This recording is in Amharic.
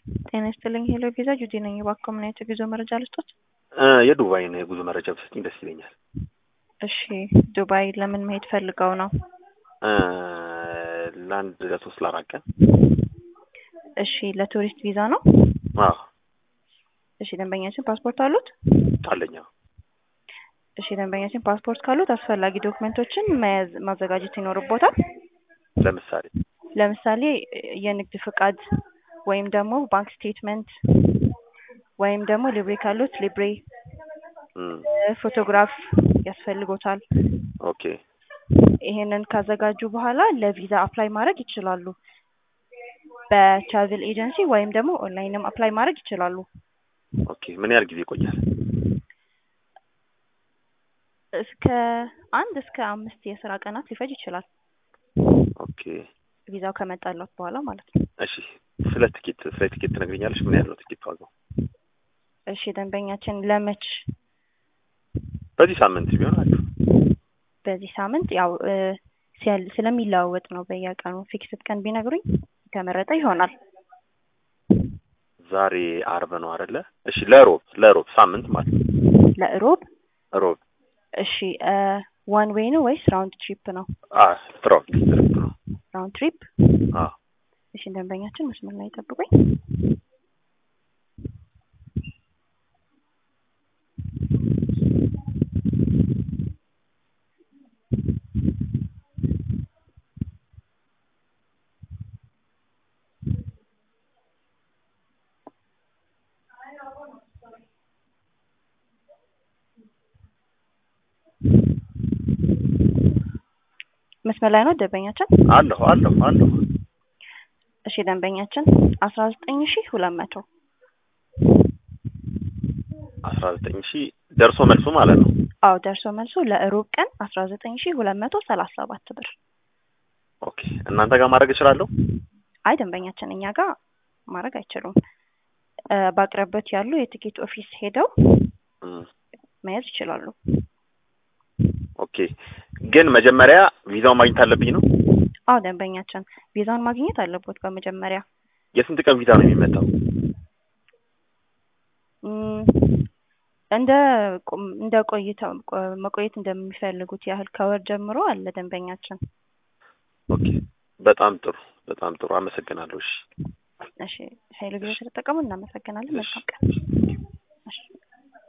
ጤና ይስጥልኝ ሄሎ ቪዛ ጁዲ ነኝ። እባክዎ ምን አይነት የጉዞ መረጃ ልስጦት? የዱባይን የጉዞ መረጃ ብትሰጪኝ ደስ ይለኛል። እሺ ዱባይ ለምን መሄድ ፈልገው ነው? ለአንድ ለሶስት ለአራት ቀን። እሺ ለቱሪስት ቪዛ ነው? አዎ እሺ ደንበኛችን ፓስፖርት አሉት? አለኝ። አዎ። እሺ ደንበኛችን ፓስፖርት ካሉት አስፈላጊ ዶክመንቶችን መያዝ ማዘጋጀት ይኖርቦታል። ለምሳሌ ለምሳሌ የንግድ ፍቃድ ወይም ደግሞ ባንክ ስቴትመንት ወይም ደግሞ ሊብሬ ካሉት ሊብሬ፣ እም፣ ፎቶግራፍ ያስፈልጎታል። ኦኬ ይሄንን ካዘጋጁ በኋላ ለቪዛ አፕላይ ማድረግ ይችላሉ። በትራቭል ኤጀንሲ ወይም ደግሞ ኦንላይንም አፕላይ ማድረግ ይችላሉ። ኦኬ። ምን ያህል ጊዜ ይቆያል? እስከ አንድ እስከ አምስት የስራ ቀናት ሊፈጅ ይችላል። ኦኬ ቪዛው ከመጣለት በኋላ ማለት ነው። እሺ። ስለ ትኬት ስለ ትኬት ትነግሪኛለሽ? ምን ያህል ነው ትኬት ዋጋው? እሺ ደንበኛችን ለመች በዚህ ሳምንት ቢሆን አሪፍ። በዚህ ሳምንት ያው እ ሲያል ስለሚለዋወጥ ነው በየቀኑ ፊክስድ ቀን ቢነግሩኝ የተመረጠ ይሆናል። ዛሬ አርብ ነው አይደለ? እሺ ለሮብ ለሮብ ሳምንት ማለት ነው። ለእሮብ ሮብ እሺ ዋን ዌይ ነው ወይስ ራውንድ ትሪፕ ነው? አ ትራቭል ትሪፕ ነው። ራውንድ ትሪፕ አ እሺ ደንበኛችን መስመር ላይ ጠብቁኝ። መስመር ላይ ነው ደንበኛችን? አለሁ አለሁ አለሁ። እሺ ደንበኛችን አስራ ዘጠኝ ሺህ ሁለት መቶ አስራ ዘጠኝ ሺህ ደርሶ መልሱ ማለት ነው። አዎ ደርሶ መልሱ ለእሮብ ቀን አስራ ዘጠኝ ሺህ ሁለት መቶ ሰላሳ ሰባት ብር። ኦኬ። እናንተ ጋር ማድረግ እችላለሁ? አይ ደንበኛችን እኛ ጋር ማድረግ አይችሉም። እ በአቅራቢያት ያሉ የትኬት ኦፊስ ሄደው እም፣ መያዝ ይችላሉ። ኦኬ። ግን መጀመሪያ ቪዛውን ማግኘት አለብኝ ነው? አዎ ደንበኛችን ቪዛውን ማግኘት አለቦት በመጀመሪያ የስንት ቀን ቪዛ ነው የሚመጣው? እም፣ እንደ ቁም- እንደ ቆይታ ቆ- መቆየት እንደሚፈልጉት ያህል ከወር ጀምሮ አለ ደንበኛችን። ኦኬ። በጣም ጥሩ በጣም ጥሩ አመሰግናለሁ። እሺ እሺ ኃይሉ ጊዜ ስለተጠቀሙ እናመሰግናለን። መልካም ቀን። እሺ